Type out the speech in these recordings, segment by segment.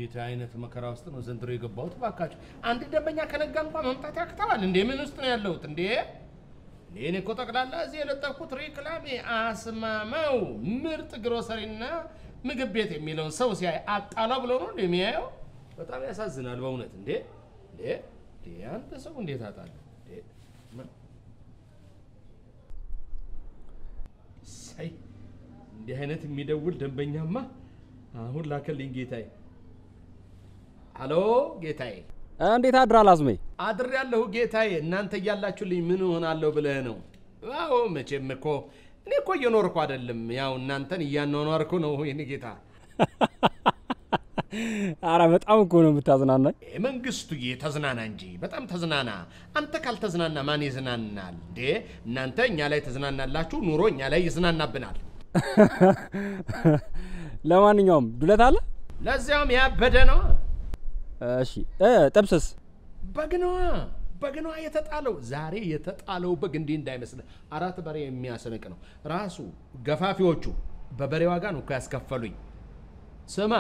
እንዴት አይነት መከራ ውስጥ ነው ዘንድሮ የገባሁት? እባካችሁ አንድ ደንበኛ ከነጋ እንኳን መምጣት ያክተዋል እንዴ? ምን ውስጥ ነው ያለሁት እንዴ? እንዴ እኔ እኮ ጠቅላላ እዚህ የለጠፍኩት ሬክላሜ አስማማው ምርጥ ግሮሰሪና ምግብ ቤት የሚለውን ሰው ሲያይ አጣላ ብሎ ነው እንዴ የሚያየው? በጣም ያሳዝናል በእውነት እንዴ! እንዴ እንዴ! አንተ ሰው እንዴት አጣለ እንዴ? ምን- ሳይ እንዲህ አይነት የሚደውል ደንበኛማ አሁን ላከልኝ ጌታዬ። ሀሎ ጌታዬ። እንዴት አድራል አዝሜ? አድር ያለሁ ጌታዬ። እናንተ እያላችሁልኝ ምን እሆናለሁ ብለህ ነው? አዎ መቼም እኮ እኔ እኮ እየኖርኩ አይደለም፣ ያው እናንተን እያኗኗርኩ ነው። ይህን ጌታ አረ በጣም እኮ ነው የምታዝናናኝ። መንግስቱዬ ተዝናና እንጂ በጣም ተዝናና። አንተ ካልተዝናና ማን ይዝናናል እንዴ? እናንተ እኛ ላይ ተዝናናላችሁ፣ ኑሮ እኛ ላይ ይዝናናብናል። ለማንኛውም ዱለት አለ? ለዚያውም ያበደ ነው። እሺ እ ጥብስስ? በግነዋ በግነዋ የተጣለው ዛሬ የተጣለው በግ እንዲህ እንዳይመስልህ አራት በሬ የሚያስንቅ ነው። ራሱ ገፋፊዎቹ በበሬ ዋጋ ነው እኮ ያስከፈሉኝ። ስማ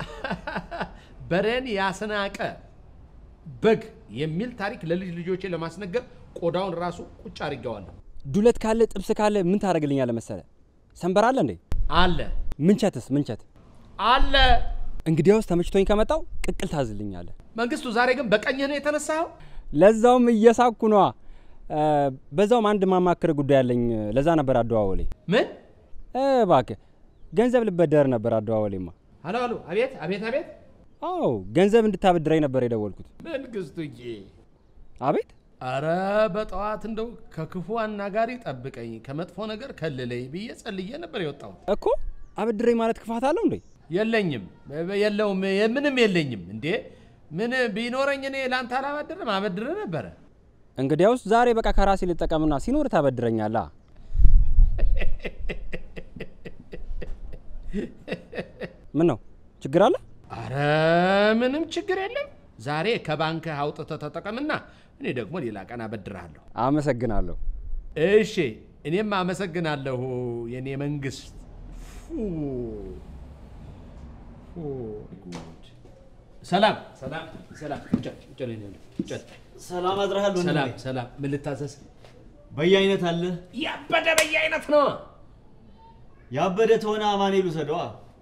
በሬን ያስናቀ በግ የሚል ታሪክ ለልጅ ልጆቼ ለማስነገር ቆዳውን ራሱ ቁጭ አድርጌዋለሁ። ዱለት ካለ ጥብስ ካለ ምን ታደርግልኛለህ መሰለ? ሰንበር አለ እንዴ? አለ ምንቸትስ? ምንቸት አለ። እንግዲያውስ ተመችቶኝ ከመጣው ቅቅል ታዝልኛለህ። መንግስቱ ዛሬ ግን በቀኝህ ነው የተነሳኸው? ለዛውም እየሳኩ ነዋ። እ፣ በዛውም አንድ ማማክር ጉዳይ አለኝ። ለዛ ነበር አደዋወሌ። ምን? እ፣ እባክህ ገንዘብ ልበደር ነበር አደዋወሌማ። ሀሎ ሀሎ፣ አቤት አቤት አቤት። አዎ ገንዘብ እንድታበድረኝ ነበር የደወልኩት። መንግስቱዬ አቤት አረ በጠዋት እንደው ከክፉ አናጋሪ ጠብቀኝ ከመጥፎ ነገር ከልለኝ ብዬ ጸልዬ ነበር የወጣሁት። እኮ አበድረኝ ማለት ክፋት አለው እንዴ? የለኝም የለውም ምንም የለኝም። እንዴ ምን ቢኖረኝ እኔ ለአንተ አላበድርም አበድር ነበረ። እንግዲያውስ ዛሬ በቃ ከራሴ ልጠቀምና ሲኖር ታበድረኛላ። ምን ነው ችግር አለ? አረ ምንም ችግር የለም። ዛሬ ከባንክ አውጥተህ ተጠቀምና እኔ ደግሞ ሌላ ቀን አበድርሃለሁ። አመሰግናለሁ። እሺ እኔም አመሰግናለሁ የኔ መንግስት። ፉ ፉ ጉድ። ሰላም ሰላም ሰላም። ቁጭ ቁጭ ላይ ነው ቁጭ። ሰላም አድረሃል ወንድሜ። ሰላም ሰላም። ምን ልታዘዝ? በየአይነት አለ። ያበደ በየአይነት ነው። ያበደ ተሆነ አማኑኤል ውሰደዋ።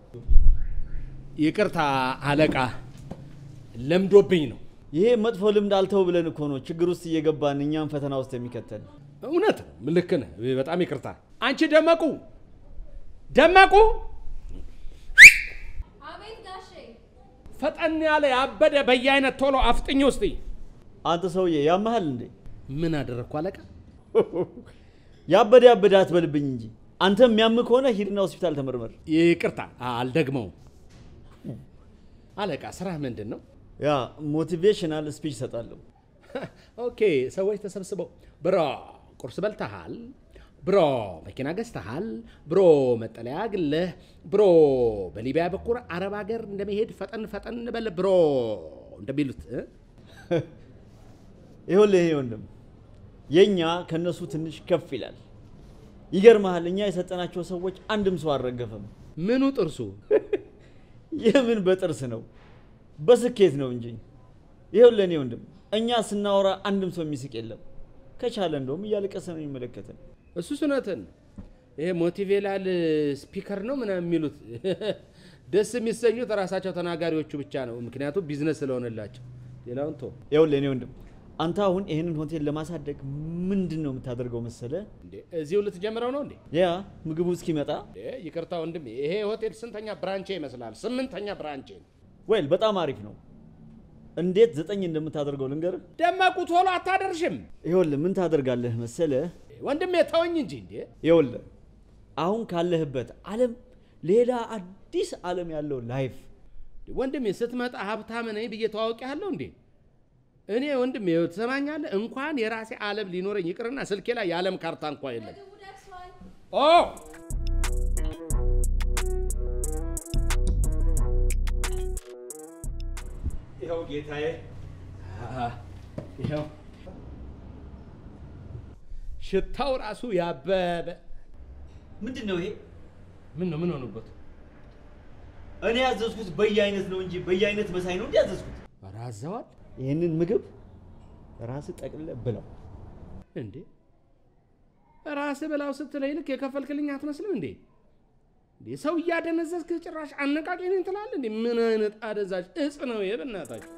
ይቅርታ አለቃ፣ ለምዶብኝ ነው። ይሄ መጥፎ ልምድ አልተው ብለን እኮ ነው ችግር ውስጥ እየገባን እኛም ፈተና ውስጥ የሚከተል። እውነት ነው። ልክ ነህ። በጣም ይቅርታ። አንቺ ደመቁ ደመቁ፣ አቤት ጋሼ። ፈጠን ያለ ያበደ በየአይነት ቶሎ አፍጥኝ ውስጥ አንተ ሰውዬ ያመሃል እንዴ? ምን አደረግኩ አለቃ? ያበደ ያበደ አትበልብኝ እንጂ አንተ የሚያም ከሆነ ሂድና ሆስፒታል ተመርመር። ይቅርታ አልደግመውም። አለቃ ስራህ ምንድን ነው? ያ ሞቲቬሽናል ስፒች እሰጣለሁ። ኦኬ፣ ሰዎች ተሰብስበው ብሮ ቁርስ በልተሃል፣ ብሮ መኪና ገዝተሃል፣ ብሮ መጠለያ ግለህ፣ ብሮ በሊቢያ በኩል አረብ ሀገር እንደመሄድ ፈጠን ፈጠን በል ብሮ እንደሚሉት እ? ይኸውልህ ይሄ ወንድም የእኛ ከእነሱ ትንሽ ከፍ ይላል። ይገርመሃል፣ እኛ የሰጠናቸው ሰዎች አንድም ሰው አልረገፈም። ምኑ ጥርሱ? የምን በጥርስ ነው? በስኬት ነው እንጂ። ይኸውልህ እኔ ወንድም እኛ ስናወራ አንድም ሰው የሚስቅ የለም። ከቻለ እንደውም እያለቀሰ ነው የሚመለከተን። እሱ ስነትን ይሄ ሞቲቬላል ስፒከር ነው ምናምን የሚሉት ደስ የሚሰኙት ራሳቸው ተናጋሪዎቹ ብቻ ነው። ምክንያቱም ቢዝነስ ስለሆነላቸው ሌላውን ቶ ይኸውልህ እኔ ወንድም አንተ አሁን ይህንን ሆቴል ለማሳደግ ምንድን ነው የምታደርገው መሰለ? እንዴ እዚሁ ልትጀምረው ነው እንዴ? ያ ምግቡ እስኪመጣ እንዴ ይቅርታ ወንድም፣ ይሄ ሆቴል ስንተኛ ብራንቼ ይመስላል? ስምንተኛ ብራንቼ ነው። ወይል በጣም አሪፍ ነው። እንዴት ዘጠኝ እንደምታደርገው ልንገርህ። ደመቁ ቶሎ አታደርሽም ይኸውልህ ምን ታደርጋለህ መሰለ? ወንድሜ ተወኝ እንጂ እንዴ። ይኸውልህ አሁን ካለህበት ዓለም ሌላ አዲስ ዓለም ያለው ላይፍ ወንድሜ ስትመጣ ሀብታም ነኝ ብዬ ተዋውቂያለሁ እንዴ? እኔ ወንድሜ ትሰማኛለህ? እንኳን የራሴ ዓለም ሊኖረኝ ይቅርና ስልኬ ላይ የዓለም ካርታ እንኳ የለም። ምግቡ ደርሷል። ኦ ይኸው ጌታዬ፣ ይኸው ሽታው ራሱ ያበበ። ምንድን ነው ይሄ? ምን ነው ምን ሆኑበት? እኔ ያዘዝኩት በየአይነት ነው እንጂ በየአይነት መሳይ ነው እንዲያዘዝኩት። ኧረ አዘዋል ይህንን ምግብ ራስህ ጠቅልለህ ብላው። እንዴ ራስህ ብላው ስትለኝ ልክ የከፈልክልኝ አትመስልም እንዴ? እንዴ ሰው እያደነዘዝክ ጭራሽ አነቃቂ ነኝ ትላለህ እንዴ? ምን አይነት አደዛዥ እጽ ነው ይሄ? በእናታችሁ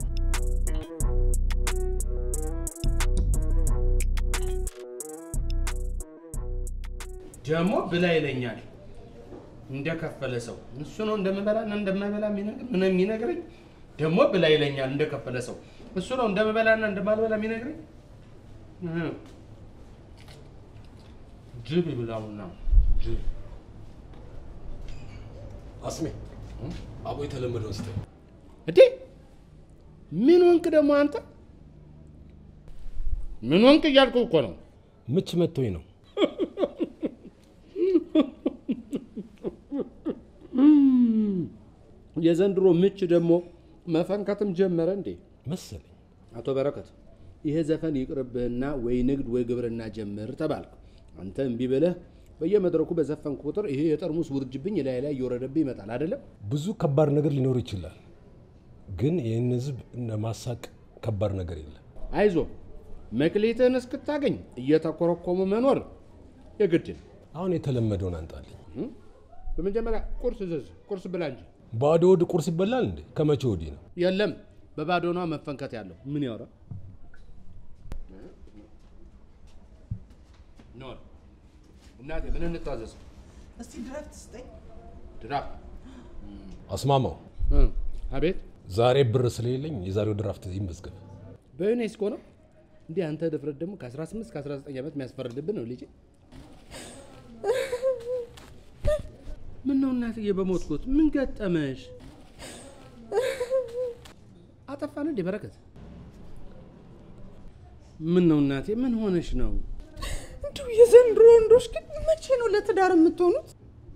ደግሞ ብላ ይለኛል እንደከፈለ ሰው እሱ ነው እንደምበላና እንደማይበላ የሚነግር ምን የሚነግረኝ ደግሞ ብላ ይለኛል እንደከፈለ ሰው እሱ ነው እንደምበላና እንደማልበላ የሚነግረኝ እ ጅብ ይብላውና ጅብ አስሜ አቦ የተለመደውን ስጠኝ። እንዴ ምን ወንክ ደግሞ አንተ ምን ወንክ እያልኩ እኮ ነው ምች መቶኝ ነው። የዘንድሮ ምች ደግሞ መፈንከትም ጀመረ እንዴ መሰለኝ አቶ በረከት ይሄ ዘፈን ይቅርብህና ወይ ንግድ ወይ ግብርና ጀምር ተባልክ። አንተ እምቢ ብለህ በየመድረኩ በዘፈንክ ቁጥር ይሄ የጠርሙስ ውርጅብኝ ላይ ላይ እየወረደብህ ይመጣል አይደለም? ብዙ ከባድ ነገር ሊኖር ይችላል፣ ግን ይህን ህዝብ ማሳቅ ከባድ ነገር የለም። አይዞ መክሊትህን እስክታገኝ እየተኮረኮሙ መኖር የግድ ነው። አሁን የተለመደውን አንጣልኝ። እ? በመጀመሪያ ቁርስ ዘዝ ቁርስ ብላ እንጂ ባዶ ሆድ ቁርስ ይበላል እንዴ? ከመቼ ወዲህ ነው? የለም በባዶኗ መፈንከት ያለው ምን ያወራ ኖር እናቴ ምን እንታዘዝ እስቲ ድረፍት ስጠኝ። ድራፍ አስማማው፣ እ፣ አቤት ዛሬ ብር ስለሌለኝ የዛሬው ድራፍት ይመዝገብ። በዩኔስኮ ነው እንዲህ አንተ ድፍረት ደግሞ ከ18 እስከ 19 ዓመት የሚያስፈርድብን ነው ልጄ ምን ነው እናትዬ በሞትኩት ምን ገጠመሽ አጠፋን እንዴ በረከት ምን ነው እናቴ ምን ሆነሽ ነው እንዲሁ የዘንድሮ ወንዶች ግን መቼ ነው ለትዳር የምትሆኑት?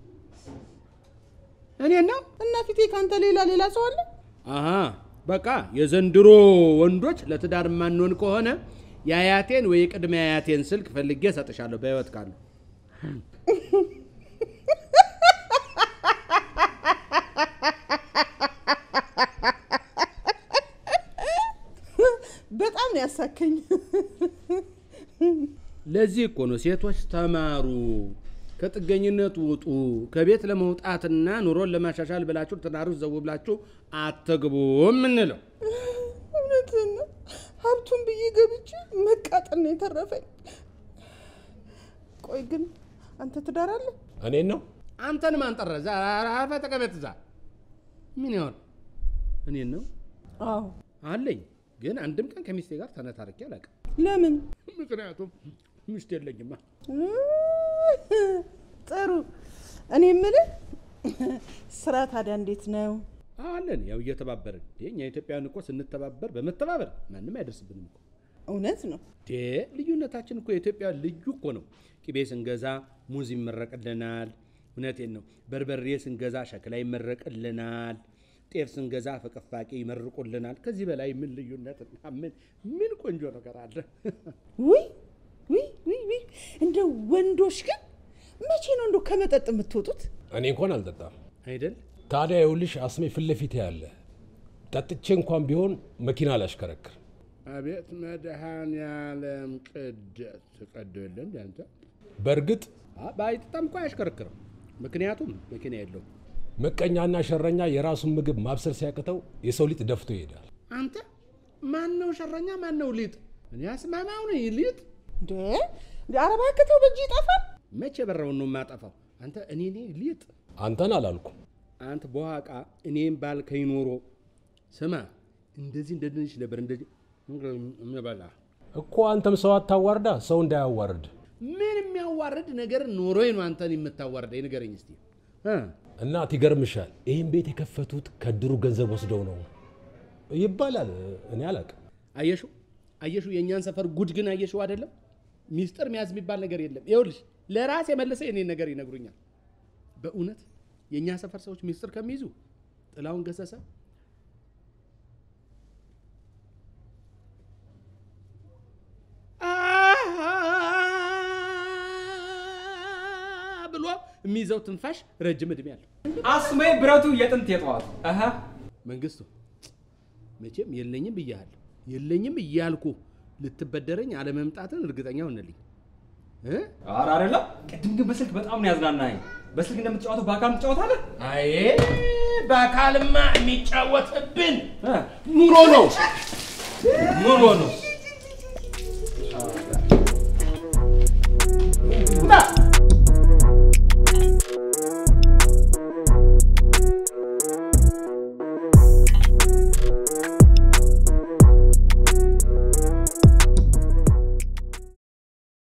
እኔ ነው እና ፊቴ ካንተ ሌላ ሌላ ሰው አለ? አሀ በቃ የዘንድሮ ወንዶች ለትዳር የማንሆን ከሆነ የአያቴን ወይ የቅድመ አያቴን ስልክ ፈልጌ እሰጥሻለሁ በህይወት ካሉ በጣም ነው ያሳከኝ። ለዚህ እኮ ነው ሴቶች ተማሩ፣ ከጥገኝነት ውጡ፣ ከቤት ለመውጣትና ኑሮን ለማሻሻል ብላችሁ ትዳር ውስጥ ዘው ብላችሁ አትግቡ የምንለው። እውነትህን ነው። ሀብቱን ብዬ ገብቼ መቃጠል ነው የተረፈኝ። ቆይ ግን አንተ ትዳር አለ? እኔን ነው አንተን ማን ጠራ? እዛ አርፈህ ተቀመጥ። እዛ ምን ይሆን እኔን ነው አዎ። አለኝ፣ ግን አንድም ቀን ከሚስቴ ጋር ተነታርኬ አላውቅም። ለምን? ምክንያቱም ሚስት የለኝማ። ጥሩ። እኔ የምልህ ስራ ታዲያ እንዴት ነው? አለን ያው እየተባበርን እንዴ፣ እኛ ኢትዮጵያውያን እኮ ስንተባበር በመተባበር ማንም አይደርስብንም እኮ እውነት ነው። ዴ ልዩነታችን እኮ የኢትዮጵያ ልዩ እኮ ነው። ቅቤ ስንገዛ ሙዝ ይመረቅልናል። እውነቴን ነው። በርበሬ ስንገዛ ሸክላ ይመረቅልናል። ጤፍ ስንገዛ ፍቅፋቂ ይመርቁልናል። ከዚህ በላይ ምን ልዩነት እና ምን ምን ቆንጆ ነገር አለ? ውይ ውይ ውይ ውይ! እንደ ወንዶች ግን መቼ ነው እንደው ከመጠጥ የምትወጡት? እኔ እንኳን አልጠጣም። አይደል ታዲያ ይኸውልሽ አስሜ ፊት ለፊቴ ያለ ጠጥቼ እንኳን ቢሆን መኪና አላሽከረክር። አቤት መድኃኔዓለም ቅደስ ቀዶ የለ እንደ አንተ በእርግጥ ባይጠጣም እኮ አያሽከረክርም። ምክንያቱም መኪና የለውም። ምቀኛና ሸረኛ የራሱን ምግብ ማብሰል ሲያቅተው የሰው ሊጥ ደፍቶ ይሄዳል። አንተ ማን ነው ሸረኛ? ማን ነው ሊጥ? እኔ አስማማው ነኝ ሊጥ እንደ እንደ አረባ ከተው በእጅ ይጠፋል። መቼ በረውን ነው የማጠፋው? አንተ እኔ ነኝ ሊጥ አንተን አላልኩም። አንተ በኋቃ እኔም ባልከኝ ኖሮ ስማ፣ እንደዚህ እንደ ድንች ነበር እንደዚህ ምበላ። እኮ አንተም ሰው አታዋርዳ፣ ሰው እንዳያዋርድ። ምን የሚያዋርድ ነገር ኖሮኝ ነው አንተን የምታዋርደኝ? ንገረኝ እስቲ እ? እናት ይገርምሻል፣ ይህን ቤት የከፈቱት ከድሩ ገንዘብ ወስደው ነው ይባላል። እኔ አላውቅም። አየሹ አየሹ፣ የእኛን ሰፈር ጉድ ግን አየሹ አይደለም። ሚስጥር መያዝ የሚባል ነገር የለም። ይኸውልሽ ለራስ የመለሰ የኔን ነገር ይነግሩኛል። በእውነት የእኛ ሰፈር ሰዎች ሚስጥር ከሚይዙ ጥላውን ገሰሰ ብሎ የሚይዘው ትንፋሽ ረጅም እድሜ አለው። አስሜ ብረቱ የጥንት የጠዋቱ አሀ መንግስቱ መቼም የለኝም ብያለሁ። የለኝም እያልኩ ልትበደረኝ አለመምጣትን እርግጠኛ ሆነልኝ እ? ኧረ አይደለም። ቅድም ግን በስልክ በጣም ነው ያዝናናኝ። በስልክ እንደምትጫወተው በአካል ትጫወታለህ? አይ በአካልማ የሚጫወትብን እ? ኑሮ ነው ኑሮ ነው።